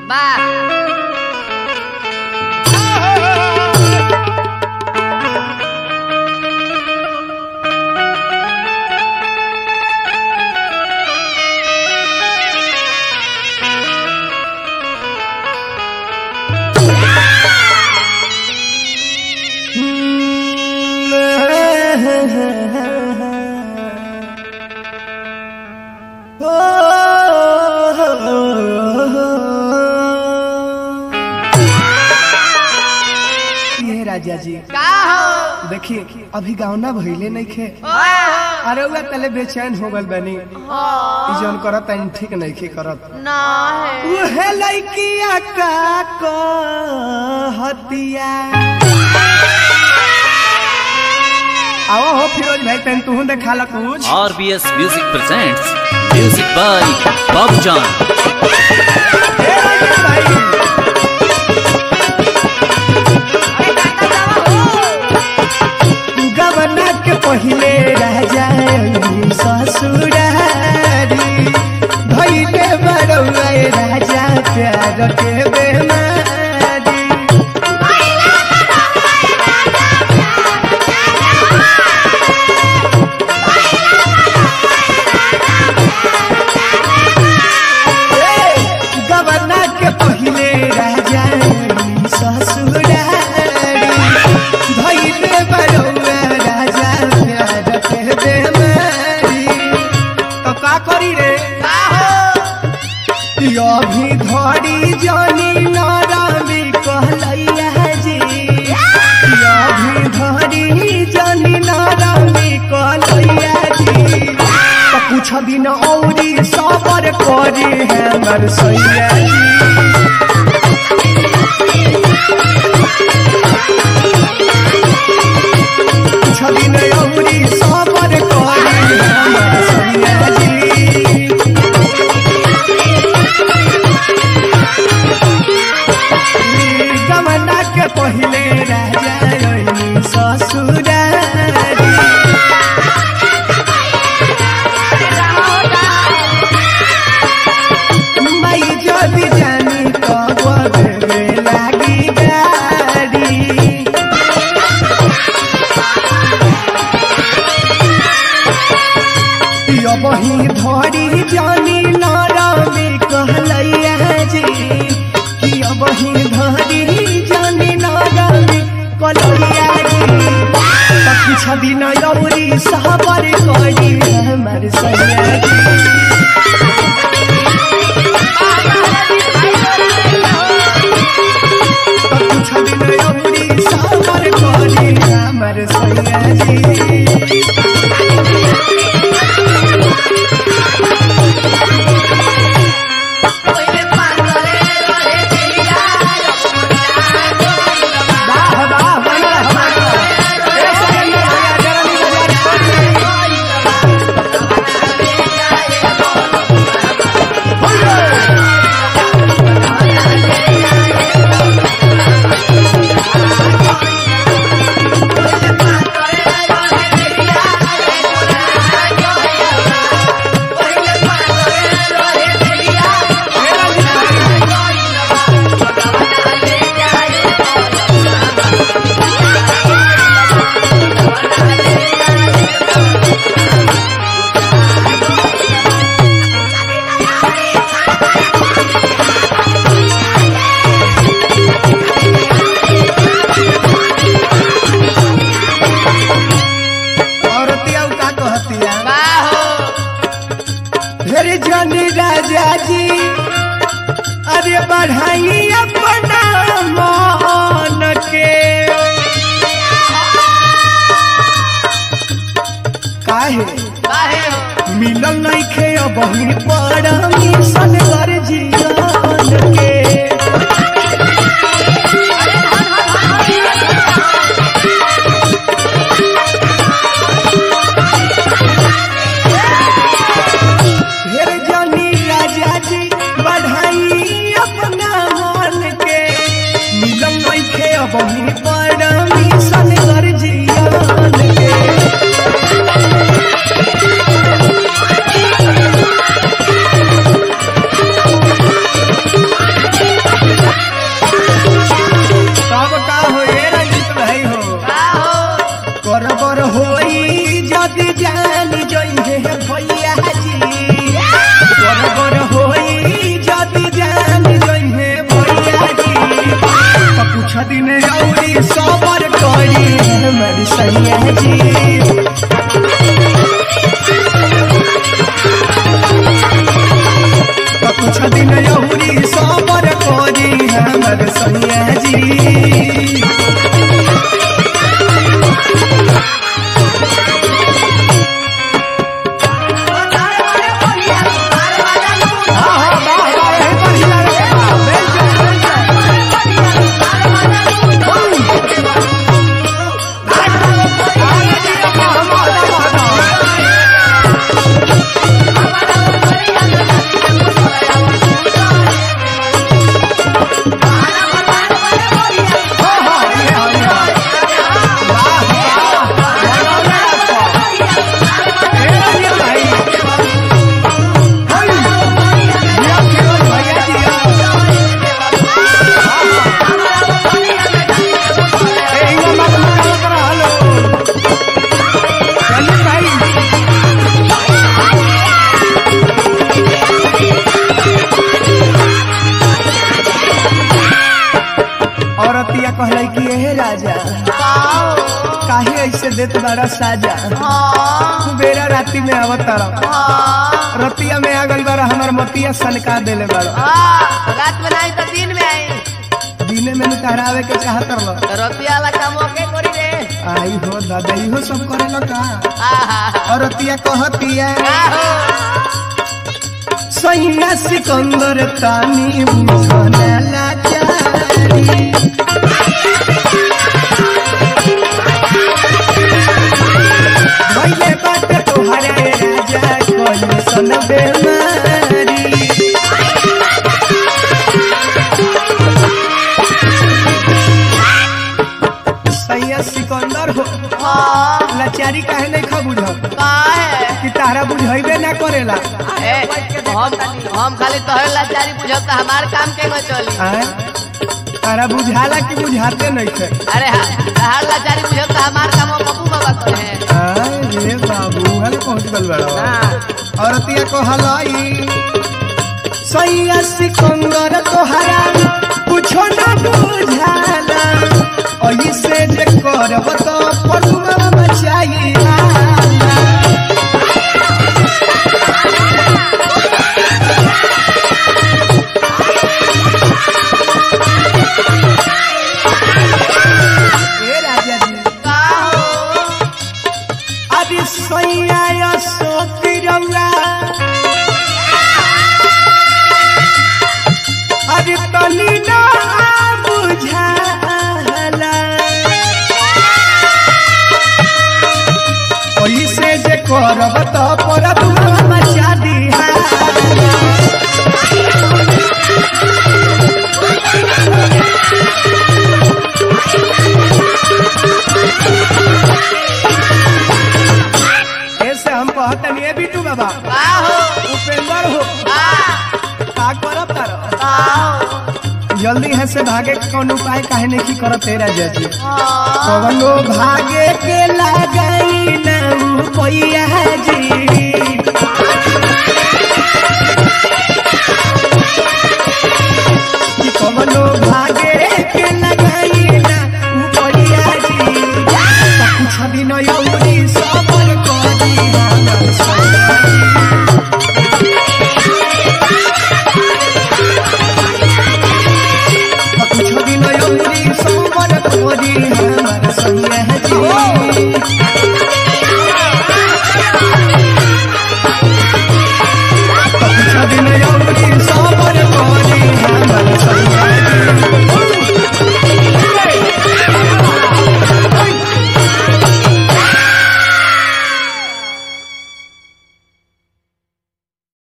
वाह ये राजा जी का हो देखिए अभी गावना भइले नहीं खे ओए अरे उहे तले बेचैन हो गल बनी ई जौन करत तानी ठीक नहीं खे करत ना है उहे लइकिया का कहतिया आओ हो फिरोज भाई तन तू देखा ला कुछ RBS Music presents music by Bob John. ए राजा भाई गवना के पहिले राजा ससुरारी भैले बड़ौआ राजा प्यार के बेमारी गवना के पहिले राजा ससुरारी भैले बड़ौआ राजा प्यार के बेमारी तो का करी रे का हो अभी धड़ी जानी नारामी कहलैया जी अभी धड़ी जानी नारामी कहलैया जी तो कुछ दिन औरी सबर करी हमर सैया जी कुछ दिन औरी सबर करी हमर सैया जी गमना के पहिले राजा ससुरारी माई जदि जानी कब देवे लागी गाड़ी यो बही धरी जानी नारामी कहलैया जी कि अब ही धरी जानी नारामी कहलैया जी तो कुछ दिन यौरी सहबर करी हमर सैया जी तो कुछ दिन यौरी सहबर करी हमर सैया जी वाह वाह बना हमारा ए सैया भैया जरनी बाजार औरतिया का कहतिया का हो फिर जनी राजा जी अरे बढ़ाई अपना मान के काहे काहे हो मिलल नहीं खे बही परमिशन कर जीवन के फिर जनी राजा जी बढ़ाई अपना मान जी तो कुछ दिन यहुरी सबर करी हमर सैया जी औरतिया कहले कि हे राजा काहे ऐसे देत बड़ा साजा बेरा राती में अवतार रतिया में आ गई बारा हमर मतिया सनका देले बड़ा रात में नहीं तो दिन में आई दिने में निकरावे के चाहत रहो रुपया वाला काम ओके करी रे आई हो दादा इहो सब करे का आहा औरतिया कहतिया आहो सैया सिकंदर तानी बुझने लाचारी भइले बाटे तोहरे राजा कोई सन बेमारी सैया सिकंदर हो हाँ लाचारी काहे नहीं खा बुझ का है कि तारा बुझाइबे ना करेला ए, हम हम खाली तोहरे लाचारी बुझब त हमार काम के न चली आय? तारा बुझाला कि बुझाते नहीं थे अरे हा- तहार लाचारी बुझब त हमार काम पप्पू बाबा करे हैं आय रे बाबू हल पहुंच गल बड़ा हाँ। औरतिया कहलाई सैया सिकंदर तोहरा कुछो ना बुझाला ऐसे जे करब तो परुआ मचाइला ए राजा जी का हो अरे सैया सोती रंगा अरे तनी ना बुझाला ऐसे जे करब तो परब मचा दिहा ऐसे हम कहतनी ए बिटू बाबा का हो उपेंद्र हो का का करब तारो का हो जल्दी है से भागे के कौन उपाय काहे नहीं की करत तेरा जजी हाँ। कवनो भागे के लागई ना पैया जी